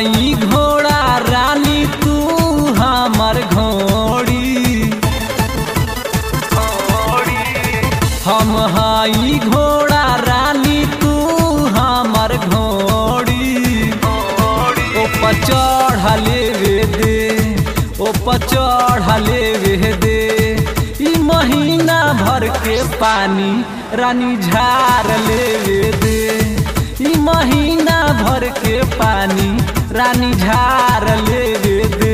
हाई घोड़ा रानी तू हमर घोड़ी हम हाई घोड़ा रानी तू हमर घोड़ी ऊपर चढ़ले वे दे ऊपर चढ़ले वे दे ई महीना भर के पानी रानी झार ले दे ई महीना भर के पानी रानी झार ले दे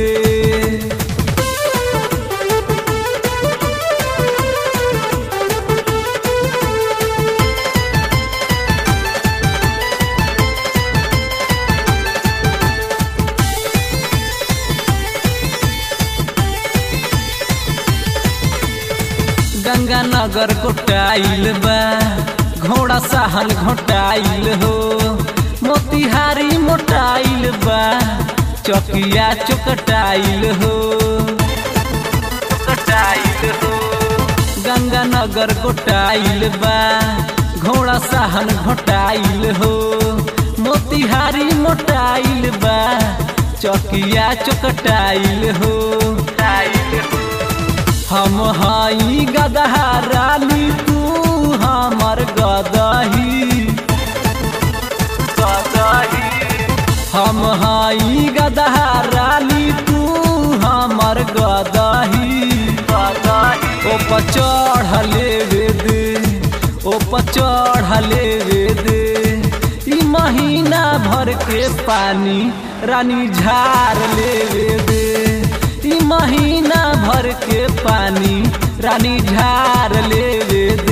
गंगा नगर गोटाइल बा घोड़ा सहल घोटाइल हो मोतिहारी मोटाइल बा चौकिया चौकटाइल हो चौकटाइल हो गंगा नगर गोटाइल बा घोड़ा सहल घोटाइल हो मोतिहारी मोटाइल बा चौकिया चौकटाइल हो टाइल हो हम हाई गदहा रानी तू हमर गदही गदही हम हाई गदहा रानी तू हमर गदही गदही ओ चढ़ले वे दे ओ चढ़ले वे दे ई महीना भर के पानी रानी झार ले वे दे ई महीना भर के पानी रानी झार ले दे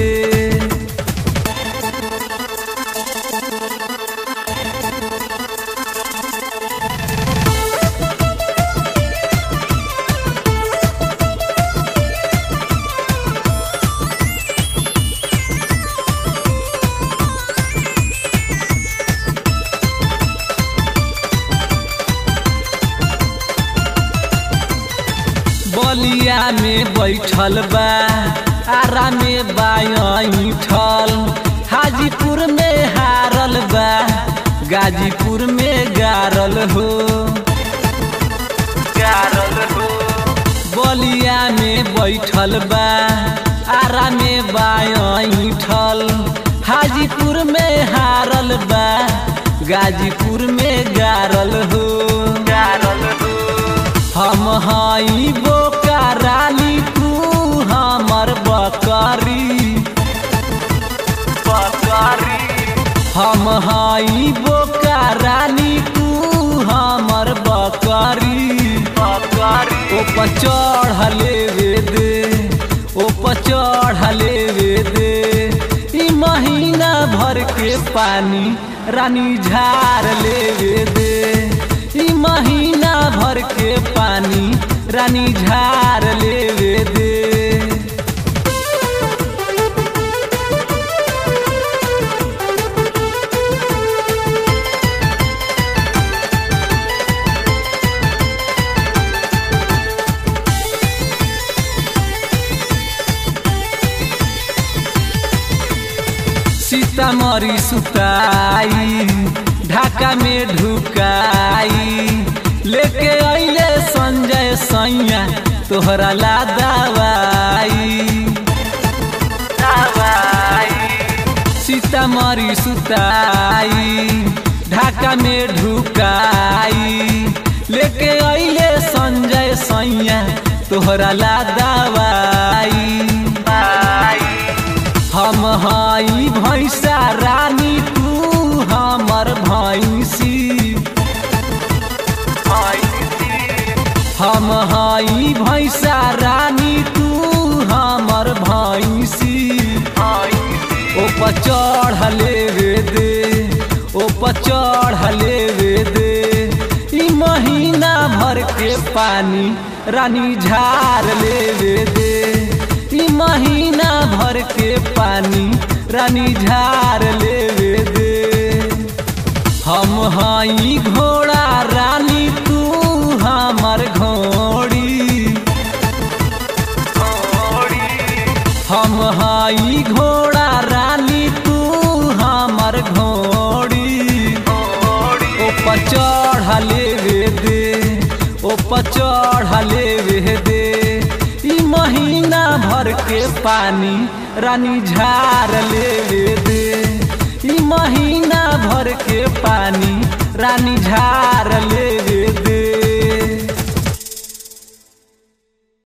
बलिया में बैठल बा आरा में बाठल हाजीपुर में हारल बा गाजीपुर में गारल हो गारल हो बलिया में बैठल बा आरा में बाठल हाजीपुर में हारल बा गाजीपुर में गारल हो गारल हो हम हाई बोका रानी तू हमर बकरी बकरी हम हाई बोका रानी तू हमर बकरी बकरी ऊपर चढ़ले वे दे ऊपर चढ़ले वे दे ई महीना भर के पानी रानी झार ले वे दे ई महीना भर के पानी रानी झार ले दे सीतामढ़ी सुताई ढाका में ढुकाई लेके अले संजय सैया तोहरा ला दवाई सीतामढ़ी सुताई ढाका में ढुकाई लेके अले संजय सैया तोहरा ला दवाई हम हाई भैंसा रानी तू हमर भैंसी हम हाई भैंसा रानी तू हमर भैंसी ऊपर चढ़ले वे दे ऊपर चढ़ले वे दे ई महीना भर के पानी रानी झार ले वे दे ई महीना भर के पानी रानी झार ले वे दे हम हाई घोड़ा रानी तू हमर घोड़ी हम हाई घोड़ा रानी तू हमर घोड़ी ऊपर चढ़ले पानी रानी झार ले दे ई महीना भर के पानी रानी झार ले दे